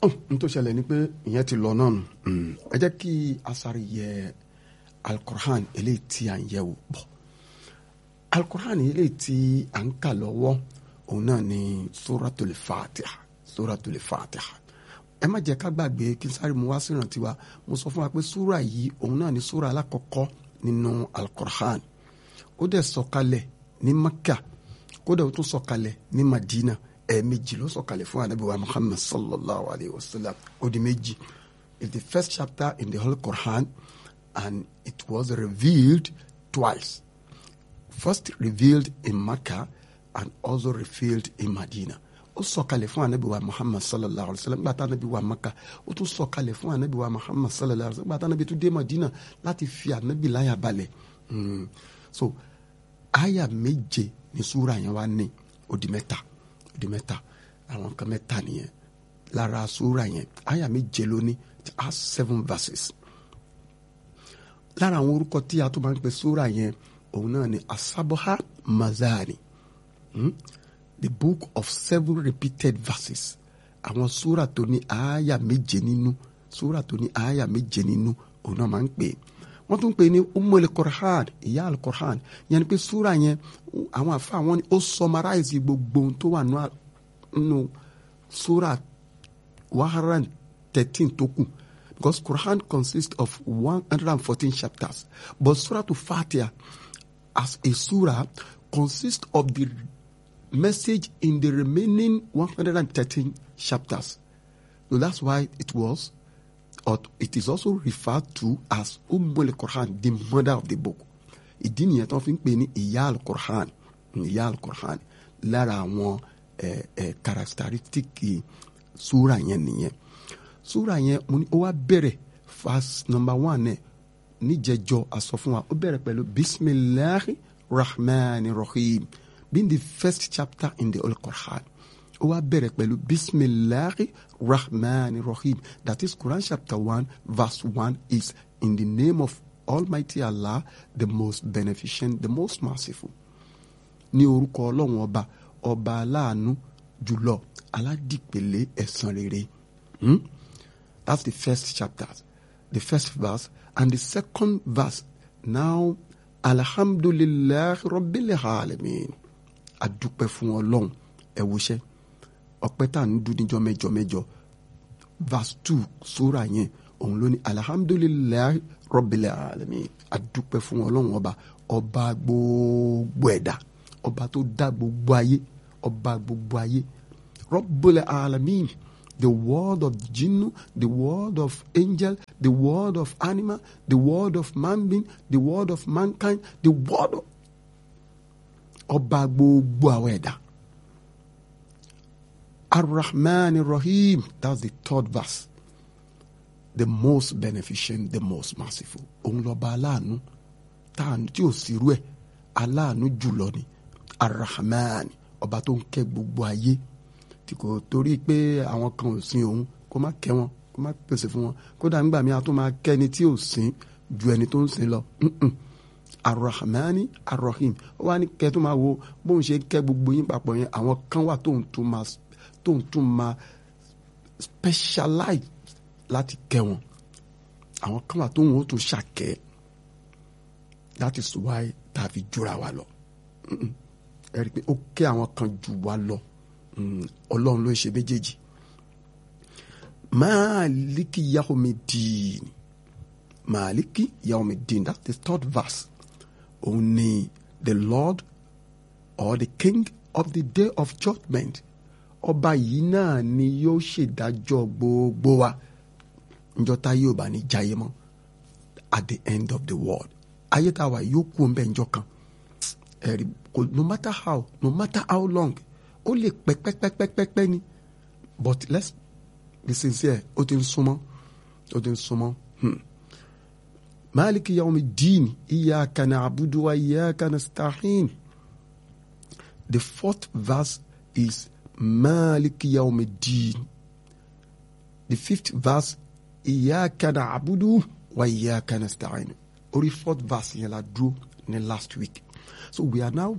n tó ṣẹlẹ̀ ni pé ìyẹn ti lọ náà nù ẹ jẹ́ kí asari yẹ alukur'an eléyìí tí à ń yẹ̀ wò bọ̀ alukur'an eléyìí tí à ń kà lọ́wọ́ òun náà ni suratul fatiha suratul fatiha ẹ má jẹ́ ká gbàgbé kí n sáré mu wá sí ìrántí wa mo sọ fún wa pé súra yìí òun náà ni súra alákọ̀ọ́kọ́ nínú alukur'an ó dẹ̀ sọ̀kalẹ̀ ní Makka kódà ó tún sọ̀kalẹ̀ ní Madina ẹ̀ẹ̀mejì ló sọ̀kalẹ̀ fún anabi wa Muhammad sallallahu alayhi wa sallam ó di méjì it's the first chapter in the whole Quran and it was revealed twice first revealed in Makkah and also revealed in Madina ó sọ̀kalẹ̀ fún anabi wa Muhammad sallallahu alayhi wa sallam gbàtà anabi wa Makkah ó tún sọ̀kalẹ̀ fún anabi wa Muhammad sallallahu alayhi wa sallam gbàtà anabi tún dé Madina láti fi anabi láyà balẹ̀ mm. so aya méje ní súra yẹn wá ní ó di mẹ́ta ó di mẹ́ta àwọn kan mẹ́ta nìyẹn lára súra yẹn aya méje ló ní it has seven verses lára àwọn orúkọ tí a tún máa ń pè súra yẹn òun náà ni asaboha mazari hmm? the book of seven repeated verses àwọn súra tó ní aya méje nínú súra tó ní aya méje nínú òun náà máa ń pè é wọ́n tún pè ní umul qur'an ìyá al-qur'an yẹn ni pé súra yẹn àwọn àfa àwọn ni ó summarize gbogbo ohun tó wà nínú súra one hundred and thirteen tó kù because qur'an consists of one hundred and fourteen chapters but surah to fatiha as a surah consists of the message in the remaining one hundred and thirteen chapters so that's why it was or it is also referred to as Ummul Quran, the mother of the book. ìdí nìyẹn tó fi ń pè ní ìyá al-Quran ìyá al-Quran lára àwọn ẹ ẹ characteristic súra yẹn nìyẹn súra yẹn mo ní ó wá bẹ̀rẹ̀ verse number one ẹ̀ níjẹjọ àsọ fún wa ó bẹ̀rẹ̀ pẹ̀lú bisimilahi rahman rahim being the first chapter in the Holy Quran ó wá bẹ̀rẹ̀ pẹ̀lú bisimilahi rahman rahim that is quran chapter one verse one is in the name of almighty allah the most beneficent the most merciful ní orúkọ ọlọ́run ọba ọba aláàánú jùlọ aládìpẹ̀lẹ̀ ẹ̀san rere hmm? that's the first chapter the first verse and the second verse now alhamdulillahi rabbil alamin adúpẹ́ fún ọlọ́run ẹ wòṣẹ́ ọpẹ́ tá à ń dún níjọ́ mẹ́jọ mẹ́jọ verse two sura yẹn òun ló ní alihamudulilayi rabbil alamin adúpẹ́ fún ọlọ́run ọba ọba gbogbo ẹ̀dá ọba tó dá gbogbo ayé ọba gbogbo ayé rabbil alamin the world of jinnu the world of angel the world of animal the world of man being the world of mankind the world of ọba gbogbo àwọn ẹ̀dá. Ar-Rahman Ar-Rahim. That's the third verse. The most beneficent, the most merciful. Òun lọ́ba aláàánú táàánú tí ò sí irú ẹ̀ aláàánú jùlọ ni Ar-Rahman ọba tó ń kẹ́ gbogbo ayé tí kò torí pé àwọn kan ò sin òun kó má kẹ́ wọn kó má pèsè fún wọn kódà nígbà míì a tún máa kẹ́ni tí ò sin ju ẹni tó ń sin lọ. Ar-Rahmani Ar-Rahim ó wá ní kẹ́ tó máa wo bóun ṣe kẹ́ gbogbo yín papọ̀ yẹn àwọn kan wà tóun tó máa tó ń tún máa specialize láti kẹ́ wọn àwọn kan wà tó ń wọ́n tó ṣàkẹ́ that is why tá a fi jura wa lọ ẹ rí i pé ó kẹ́ àwọn kan jù wá lọ ọlọ́run ló ń ṣe méjèèjì máàlíkì yaomiddin máàlíkì yaomiddin that's the third verse òun ni the lord or the king of the day of judgment ọba yìí náà ni yóò ṣèdájọ́ gbogbo wa njọ́ tá yóò bá ní jayé mọ́ at the end of the world ayé tá a wà yóò kú ń bẹ njọ́ kan ẹ̀rí no matter how no matter how long ó lè pẹ́ pẹ́pẹ́pẹ́pẹ́ ni but let's be sincere ó ti ń súnmọ́ ó ti ń súnmọ́ maliki yawmi din iyyaka na'budu wa iyyaka nasta'in the fourth verse is Malik Yawmiddin. The fifth verse, Iyaka na'budu wa iyaka nasta'in. Only fourth verse yẹn la dúró ní last week. So we are now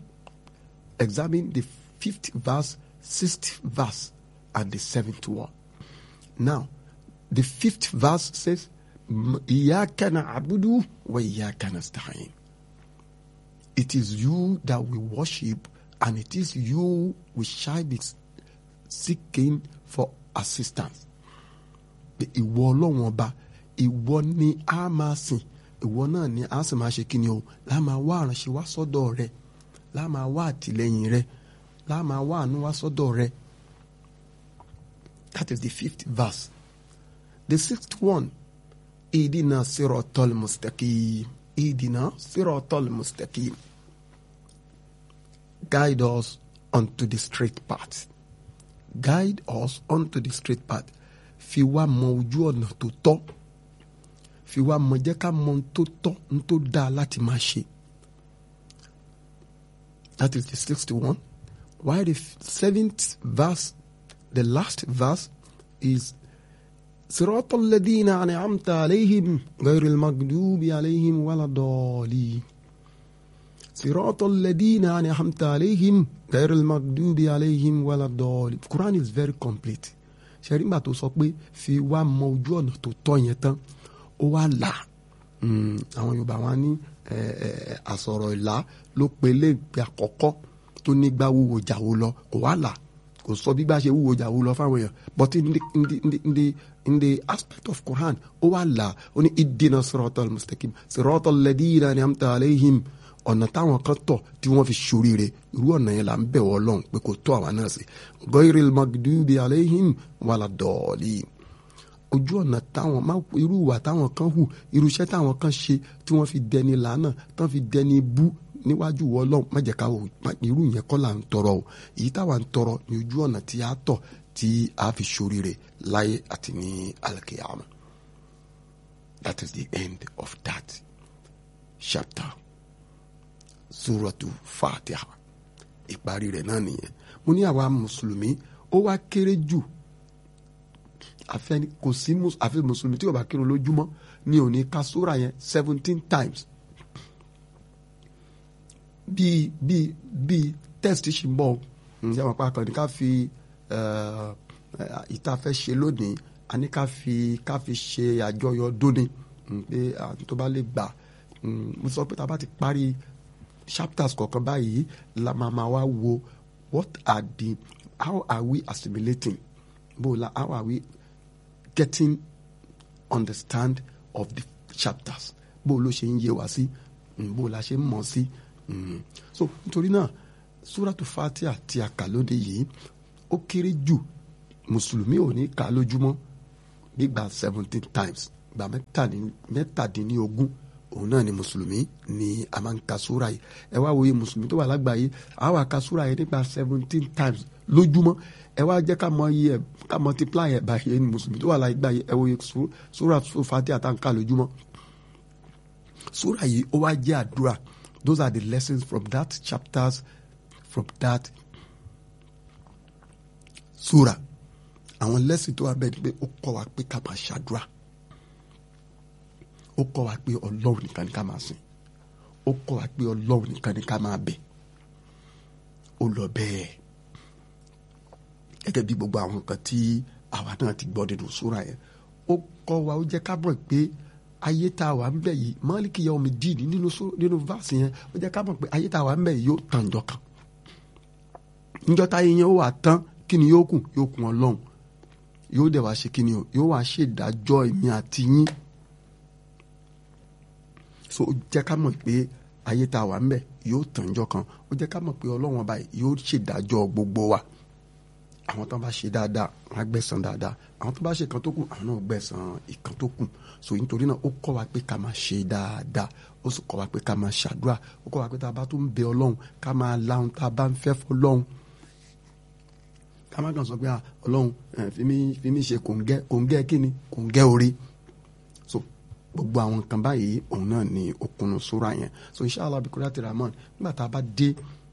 examining the fifth verse, sixth verse, and the seventh one. now the fifth verse says iyyaka na'budu wa iyyaka nasta'in it is you that we worship and it is you we shall be seeking for assistance ìwọ ọlọ́run ọba ìwọ ni a máa sìn ìwọ náà ni a sì máa ṣe kí ni o láà máa wá àránṣẹ́ wá sọ́dọ̀ rẹ láà máa wá àtìlẹ́yìn rẹ láà máa wá àánú wá sọ́dọ̀ rẹ that is the fifth verse the sixth one idina sirotol mustaqim idina sirotol mustaqim guide us onto the straight path guide us onto the straight path fi wá mọ ojú ọ̀nà tó tọ́ fi wá mọ jẹ́ ká mọ ohun tó tọ́ ohun tó dáa láti máa ṣe. That is the sixth one. While the seventh verse, the last verse is صراط الذين أنعمت عليهم غير المغضوب عليهم ولا الضالين صراط الذين أنعمت عليهم غير المغضوب عليهم ولا الضالين Quran is very complete ṣẹ́rí gbà tó sọ pé fi wá mọ ojú ọ̀nà tó tọ́ yẹn tán ó wá là àwọn Yorùbá wọn ní àsọ̀rọ̀ ìlà ló pe léègbé àkọ́kọ́ tó nígbà wúwo jàwó lọ kò wá là kò sọ bí gbà ṣe wúwo jàwó lọ fáwọn èèyàn but in the, in the, in the, in the, in the aspect of Quran ó wá là ó ní ìdènà siratal mustaqim siratal ladina an'amta alayhim ọ̀nà táwọn kan tọ̀ tí wọ́n fi ṣoríire irú ọ̀nà yẹn là ń bẹ̀ wọ́ lọ́hùn pé kò tó àwa náà sí ghayril magdubi alayhim wala dọ̀ọ̀lì ojú ọ̀nà táwọn má irú ìwà táwọn kan hù irú iṣẹ́ táwọn kan ṣe tí wọ́n fi dẹni làánà tán fi dẹni bú níwájú wọ́ lọ́hùn má jẹ́ ká wò irú yẹn kọ́ là ń tọrọ o èyí táwa ń tọrọ ní ojú ọ̀nà tí a tọ̀ tí a fi ṣoríire láyé àti ní alkiyama that is the end of that chapter suratu fatiha ìparí rẹ̀ náà nìyẹn mo ní àwa mùsùlùmí ó wá kéré jù àfẹni kò sí àfi mùsùlùmí tí ó bá kírun lójúmọ́ ní òní ka sóra yẹn seventeen times bíi bíi bíi test ṣì ń bọ̀ ǹjẹ́ àwọn apá ní ká fi ìta fẹ́ ṣe lónìí a ní ká fi ká fi ṣe àjọyọ̀ dóni pé tó bá lè gbà mo sọ pé tá a bá ti parí chapters kọ̀ọ̀kan báyìí la máa ma wá wo what are the how are we assimilating bó la how are we getting understand of the chapters bó ló ṣe ń yé wa sí bó la ṣe ń mọ̀ sí so nítorí náà suratu fatia tí a kà lóde yìí ó kéré jù mùsùlùmí ò ní kà lójúmọ́ nígbà seventeen times gbà mẹ́tàdínlógún òun náà ni mùsùlùmí ni a máa ń ka súra yìí ẹ wá wòye mùsùlùmí tó wà lágbàáyé a wà ka súra yìí nípa seventeen times lójúmọ́ ẹ wá jẹ́ ká mọ iye ẹ̀ ká multiply ẹ̀ báyìí ní mùsùlùmí tó wà lágbàáyé ẹ wòye súra Fatiha tá à ń kà lójúmọ́ súra yìí ó wá jẹ́ àdúrà those are the lessons from that chapters from that súra àwọn lessons tó wà bẹ́ẹ̀ ni pé ó kọ́ wa pé ká máa ṣàdúrà ó kọ́ wa pé ọlọ́run nìkan ni ká máa sìn ó kọ́ wa pé ọlọ́run nìkan ni ká máa bẹ̀ ó lọ bẹ́ẹ̀ gẹ́gẹ́ bí gbogbo àwọn nǹkan tí àwa náà ti gbọ́ nínú súra yẹn ó kọ́ wa ó jẹ́ ká mọ̀ pé ayé tá a wà ń bẹ̀ yìí mọ́lìkì yẹ omi dín nínú nínú vaasi yẹn ó jẹ́ ká mọ̀ pé ayé tá a wà ń bẹ̀ yìí yóò tàn jọ kan níjọ́ táyé yẹn ó wà tán kí ni yóò kù yóò kún ọlọ́run yóò dẹ̀ wá ṣe kí ni o yóò wá ṣèdájọ́ èmi àti yín so ó jẹ́ ká mọ̀ pé ayé tá a wà ń bẹ̀ yóò tànjọ́ kan ó jẹ́ ká mọ̀ pé ọlọ́run ọba yóò ṣèdájọ́ gbogbo wa àwọn tó bá ṣe dáadáa wọn á gbẹ̀san dáadáa àwọn tó bá ṣe kan tó kù àwọn náà gbẹ̀san ìkan tó kù so nítorí náà ó kọ́ wa pé ká máa ṣe dáadáa ó sì kọ́ wa pé ká máa ṣàdúrà ó kọ́ wa pé tá a bá tún bẹ ọlọ́run ká máa láhùn tá a bá ń fẹ́ fọlọ́run ká má kàn sọ pé ọlọ́run fi mí ṣe kòǹgẹ́ kòǹgẹ́ kíni kòǹgẹ́ orí so gbogbo àwọn nǹkan báyìí òun náà ni òkunu súra yẹn so inshallah bikura ti ramon nígbà tá a bá dé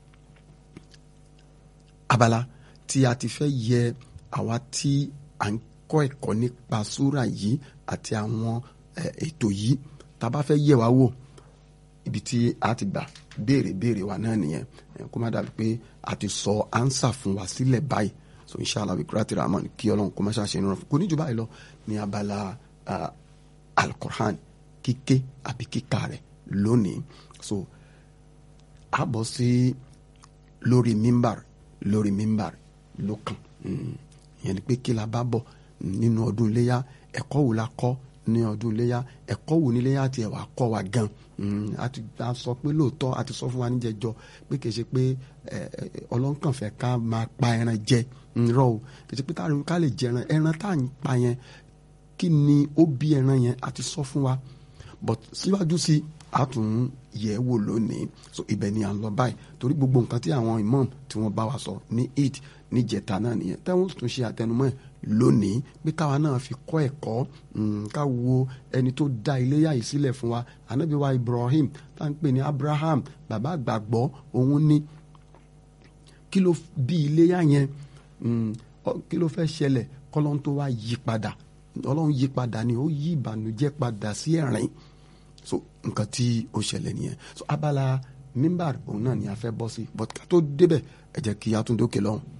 abala tí a ti fẹ́ yẹ àwa tí à ń kọ́ ẹ̀kọ́ nípa súra yìí àti àwọn ètò yìí tá a bá fẹ́ yẹ wá wò ibi tí a ti gbà béèrè béèrè wa náà nìyẹn kó má dàbí pé a ti sọ ánsà fún wa sílẹ̀ báyìí so inshallah bí kúrẹ́tì rahman kí ọlọ́run kó má ṣàṣe nínú kò ní jù báyìí lọ ní abala alukur'an kíké àbí kíkà rẹ̀ lónìí so a bọ̀ sí lórí mímbàr lórí mímbàr lókàn ìyẹn ni pé kí la bá bọ̀ nínú ọdún iléyà ẹ̀kọ́ wo la kọ́ ní ọdún iléyà ẹ̀kọ́ wo ní iléyà tiẹ̀ wà kọ́ wa gan a sọ pé lóòótọ́ a ti sọ fún wa níjẹjọ pé kì í ṣe pé ọlọ́nkànfẹ́ ká máa pa ẹran jẹ rọ o kì í ṣe pé táwọn ká lè jẹ ẹran ẹran tá à ń pa yẹn kí ni ó bí ẹran yẹn a ti sọ fún wa but síwájú sí a tún yẹ̀ wò lónìí so ibẹ̀ ni à ń lọ báyìí torí gbogbo nǹkan tí àwọn imam tí wọ́n bá wa sọ ní eid níjẹta náà nìyẹn táwọn tún ṣe àtẹnumọ́ ẹ̀ lónìí pé káwa náà fi kọ́ ẹ̀kọ́ ká wo ẹni tó dá iléyà yìí sílẹ̀ fún wa anabi wa Ibrahim tá à ń pè ní Abraham bàbá àgbàgbọ́ òun ní kí ló bí iléyà yẹn kí ló fẹ́ ṣẹlẹ̀ kọ́lọ́n tó wá yí padà ọlọ́run yí padà ni ó yí ìbànújẹ́ padà sí ẹ̀rín so nǹkan tí ó ṣẹlẹ̀ nìyẹn so abala mímbàr òun náà ni a fẹ́ bọ́ sí but ká tó débẹ̀ ẹ jẹ́ kí a tún dókè lọ́hùn.